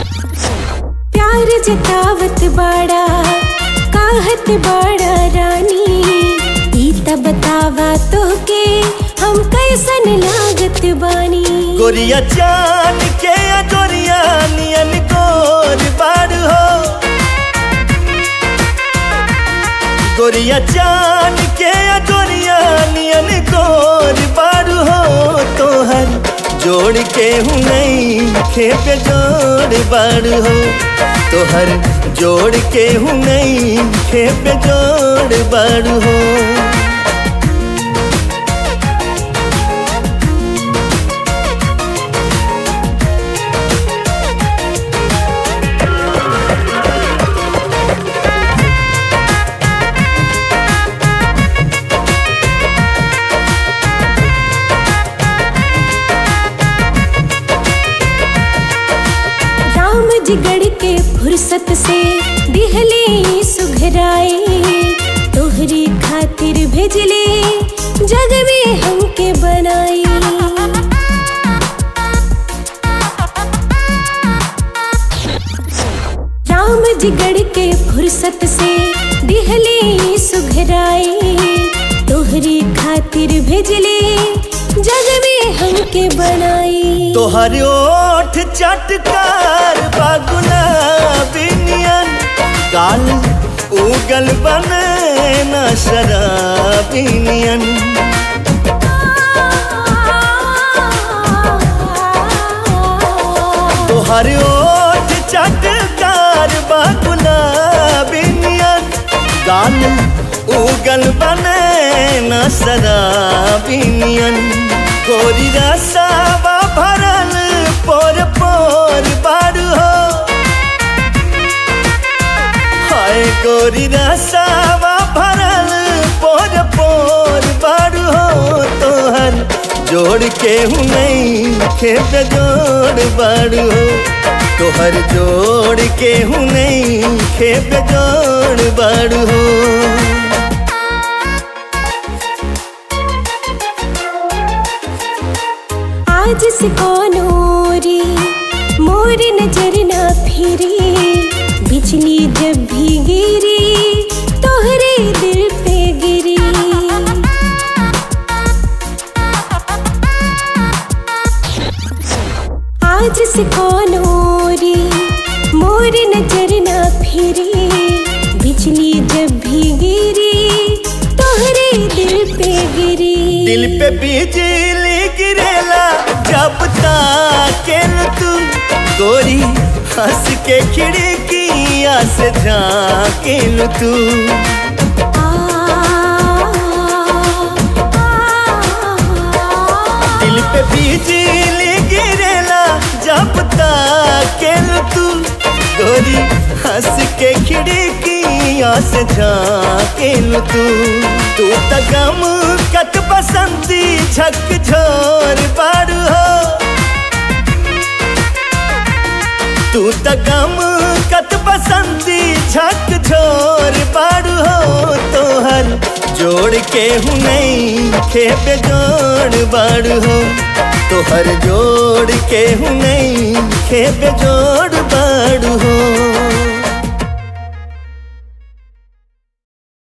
प्यार जतावत बाड़ा काहत बाड़ा रानी ई त बतावा तोके हम कैसन लागत बानी गोरिया चान के अजोरिया नियन गोर बाड़ हो गोरिया चान के अजोरिया नियन गोर बाड़ हो तोहर जोड़ के हूँ नहीं खेप जोड़ बाड़ हो तोहर जोड़ के हूँ नहीं खेप जोड़ बाड़ हो राम जी गढ़ के फुर्सत से दिहले सुघराए तोहरी खातिर भेजले जग में हमके बनाई राम जी गढ़ के फुर्सत से दिहले सुघराए तोहरी खातिर भेजले जग में हमके बनाई तोहर ओठ चटकार बागुला बिनियन गाल उगल बने न शराबिनियन तोहर ओठ चटकार बागुला बिनियन गाल उगल बने न शराबिनियन गोरी रसावा भरल पोर पोर बारू हो हाय गोरी रसावा भरल पोर पोर बारू हो तोहर जोड़ के हूँ नहीं खेप जोड़ बारू हो तोहर जोड़ के हूँ नहीं खेप जोड़ बारू हो आज से कौनोरी मोर नजर ना फिरी बिजली जब भी गिरी तोहरे दिल पे गिरी आज से कौनोरी मोर नजर ना फिरी बिजली जब भी गिरी तोहरे दिल पे गिरी दिल पे बिजली गिरेला जब ताकेल तू गोरी हंस के खिड़किया से झाकेल तू दिल पे बिजली गिरेला जब ताकेल तू गोरी हंस के खिड़किया से झाकेल तू तू त गम कत बसंती झक झोर बारू हो तू त गम कत बसंती झक झोर बारू हो तोहर जोड़ के हूँ नहीं खेप जोड़ बारू हो तोहर जोड़ के हूँ नहीं खेप जोड़ बारू हो